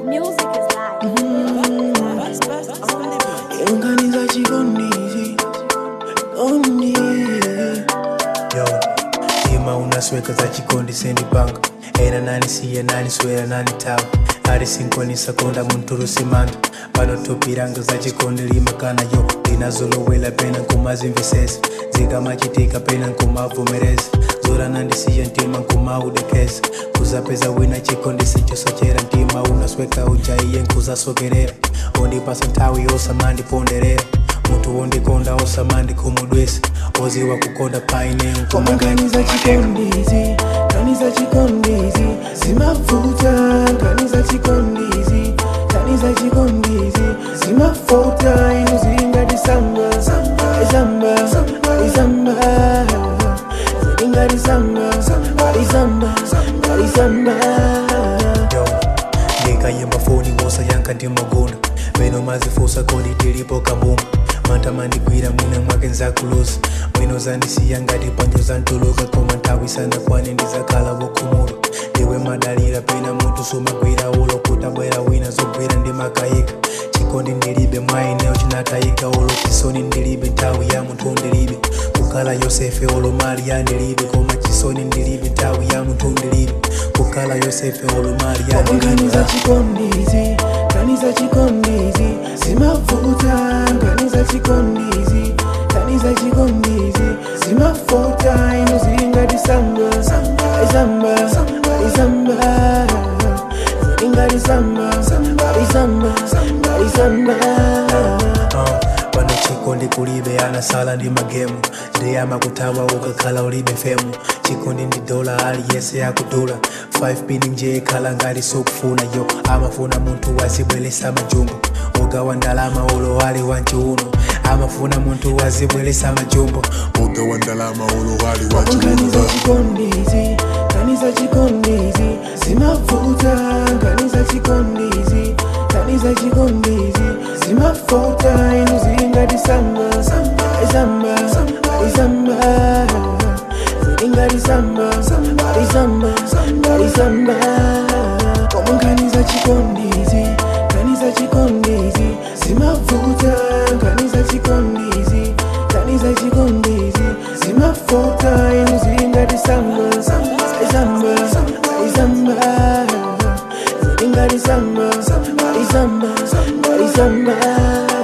Music is live. Organiza chikondiji Kondi yo ima unasweka za chikondi sendipanga ena nani siya nani swera nani tawa ali sinkonisa konda munturusi manda panotopiranga za chikondi limakana yo linazolowela pena nkumazimvisesa zikamachitika pena nkumavomereza zora nandisiya ntima nkumaudekeza kuzapeza wina chikondi sichosochera ntima unasweka ujaiye nkuzasokerera ondipasa nthawi yosamandiponderera mutu wondikonda osamandikhumudwesa oziwa kukonda paine Organiza chikondizi Kaniza chikondizi Zimafuta Kaniza chikondizi Kaniza chikondizi Zimafuta Inuzinga disamba Isamba Isamba Ziringa disamba Isamba Isamba yo ndikayimba foni ngosa yanka ndimagunda meno mazifusa kodi tilipo kabumba mantamandigwira mwina mwake nzakuluza mwino zandisiya ngati panjo zantuluka koma nthawi sana kwane ndizakhala wokhumula ndiwe madalira pena mutu sumagwira ulo kutabwera wina zogwira ndimakayika chikondi ndilibe mwayineyo chinatayika ulo chisoni ndilibe nthawi ya munthu ndilibe kukhala yosefe ulo mali ya ndilibe koma chisoni ndilibe nthawi ya munthu ndilibe kukhala yosefe ulo mali ya Organiza ndilibe chikondizi Kaniza chikondizi Zimafuta Kaniza chikondizi Kaniza chikondizi Zimafuta Inuzinga disamba Isamba Isamba Ziringa disamba Isamba Isamba Uh, pano chikondi kulibe anasala ndi magemu ndiyama kuthawa ukakhala ulibe femu chikondi ndi dola aliyese akudula 5 pini nje khala ngati sukufuna yo amafuna munthu wazibweresa majumbo ugawa ndalama ulo ali wanchiuno amafuna munthu wazibweresa majumbo Oga wa ndalama olowali wa Kaniza chiluba chikondizi Kaniza chikondizi Zimafuta Kaniza chikondizi Kaniza chikondizi Zimafuta Inuzinga disamba Isamba Isamba Ziringa disamba Isamba Isamba Koma kaniza chikondizi Kaniza chikondizi Zimafuta Kaniza chikondizi Kaniza chikondizi Zimafuta Inuzinga disamba Isamba Isamba Ziringa disamba Isamba Isamba